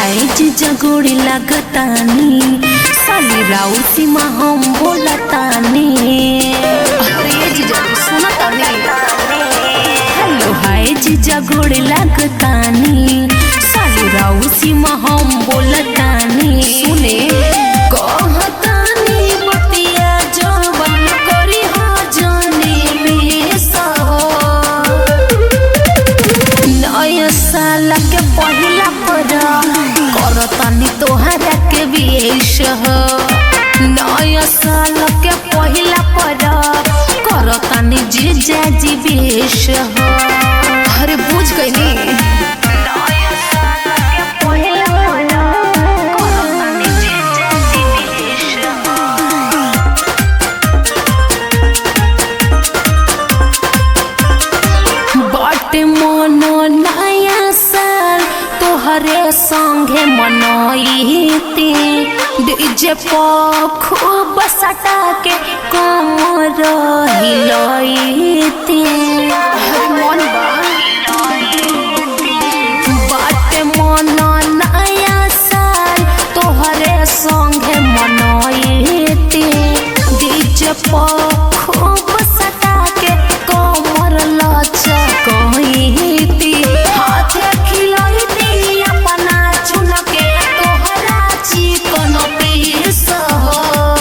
हाय जीजा गोड़ी लागतानी साली राउ सीमा हम बोलतानी अरे ये जीजा सुना तानी हेलो हाय जीजा गोड़ी लागतानी साली राउ सीमा हम बोलतानी सुने कहतानी बतिया जवन करी हा जाने बेसा नया साल के पहिला पर करतानी तोहरा के विश हो नया साल के पहिला पर करतानी जीजा जी विश हो अरे बुझ गई नी नया साल के पहिला पर करतानी जीजा जी विश हो बट मनो नया साल तोहरे संगे मनईती डीजे पर खूब सटा के कमर हिलईती अरे मन बा बट मनो नया साल तोहरे संगे मनईती डीजे पर खूब सटा के कमर लचकईती हाथे खिलईती अपना चुन के तोहरा चिकन पीस हो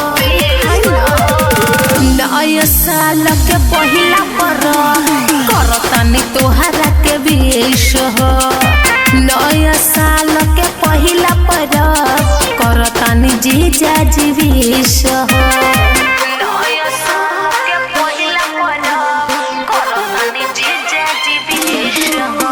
नया साल के पहिला पर करतानी तोहरा के विश हो नया साल के पहिला पर करतानी जीजा जी विश हो नया साल के पहिला पर करतानी जीजा जी विश हो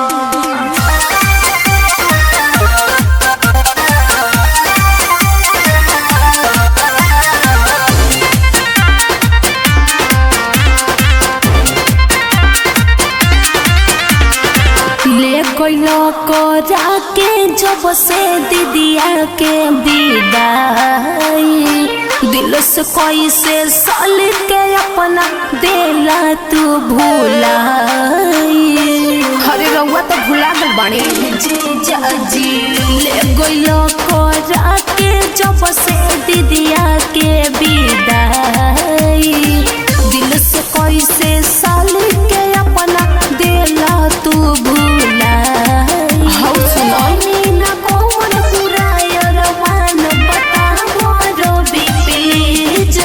ले गइलो करा के जब से दीदिया के विदाई दिल से कैसे साल के अपना देला तू भूलाई अरे रउआ तो भुला गल बानी जीजा जी ले गइलो करा के जब से दीदिया के विदाई दिल से कैसे साल के अपना देला तू भूलाई हौ सुनो मीना कौन पुरायर मान बतावो रवि प्लीज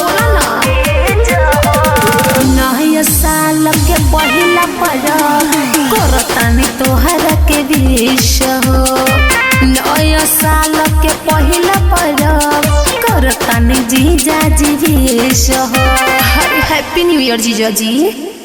नया साल के पहिला पर करतानी तोहरा के विश हो नया साल के पहिला पर करतानी जीजा जी विश हो हैप्पी न्यू ईयर जीजा जी